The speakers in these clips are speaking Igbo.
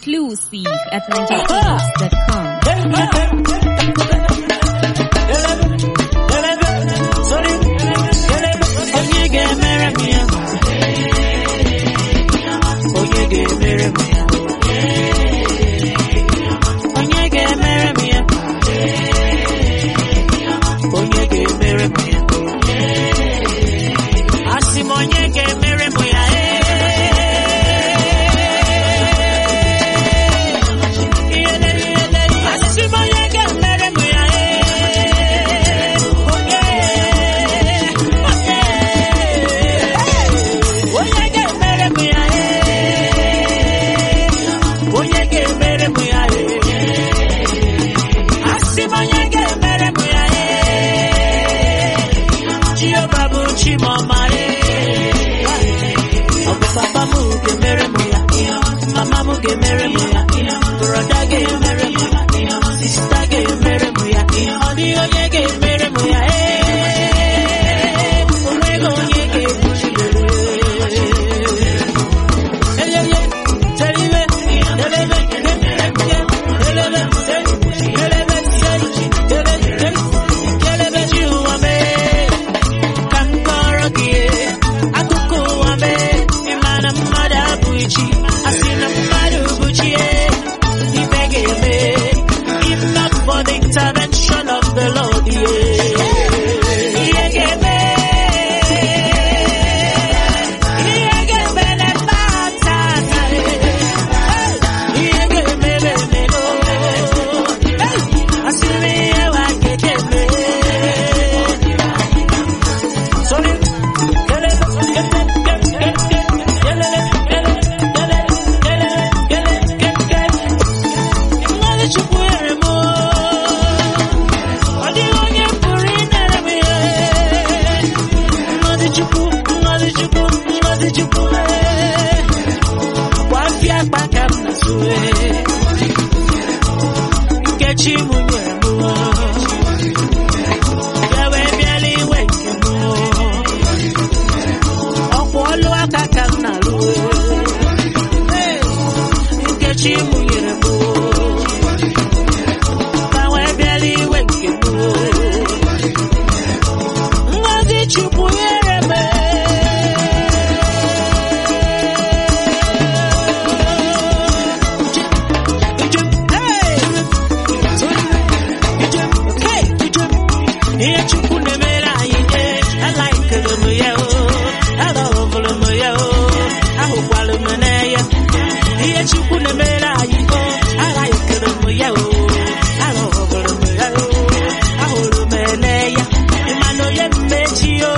Exclusive at NigerPhoenix.com. Onye ga-emere m ya? Onye ga-emere m ya? Onye ga-emere m ya? Onye ga-emere m ya? Asị m onye ga-emere m ya? Asị m onye ga-emere m ya? Onye onye ga-emere m ya onye ga-emere m ya asị m onye ga-emere m ya Jehova bụ chi m ọma ọ bụ papa m ga-emere m ya mama m ga-emere m ya broda ga-emere m ya sista ga-emere m ya ọ dịghị onye ga-emere m ya onweghị onye ga-ebuli Intervention of the Lord, yeah. Yeah, yeah, Ihe ga-eme na mata Ihe ga-eme memelo Asịrị ihe wa ga-eme Sorry Gele Gele Gele Gele Gele Gele Gele Gele Mmadụ Chukwu nyere m Ọ dịghị onye pụrụ inere m ihe Mmadụ Chukwu Mmadụ Chukwu Mmadụ Chukwu ee. Gbafịa akpa ka m na-asụ ee. Nkechi m nyere m ya wee bịala iwe nke m ọkwa ọlụ aka ka m na-alụ ee. Nkechi m nyere m ka wee bịala iwe nke m Ngozi Chukwu nyere m ihe Chukwu na-emere anyị nye alaikere m ya o alọvụrụ m ya o ahụkwalụ m n'anya ihe Chukwu na-emere anyị o alaikere m ya o alọvụrụ m ya o ahụrụ m n'anya ịmana onye mmechi o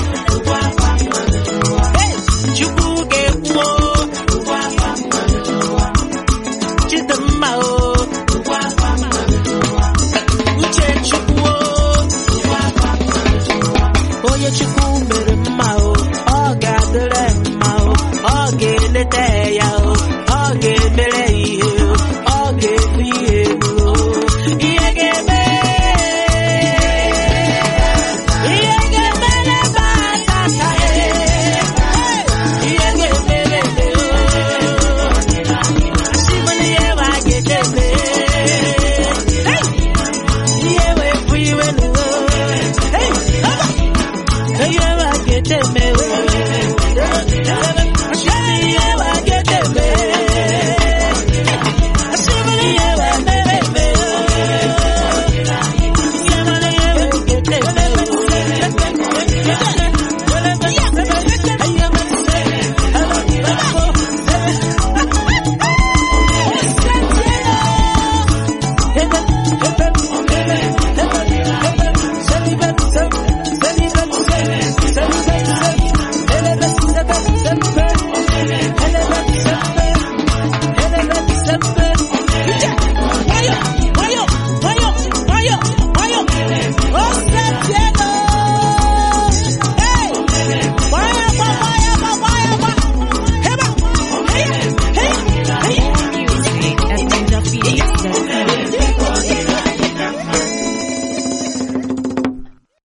Hey! Chukwu ga-ekwu o Chidimma o Uche Chukwu o onye Chukwu mere mma o ọ ga-adịrị mma o ọ ga-eleta ya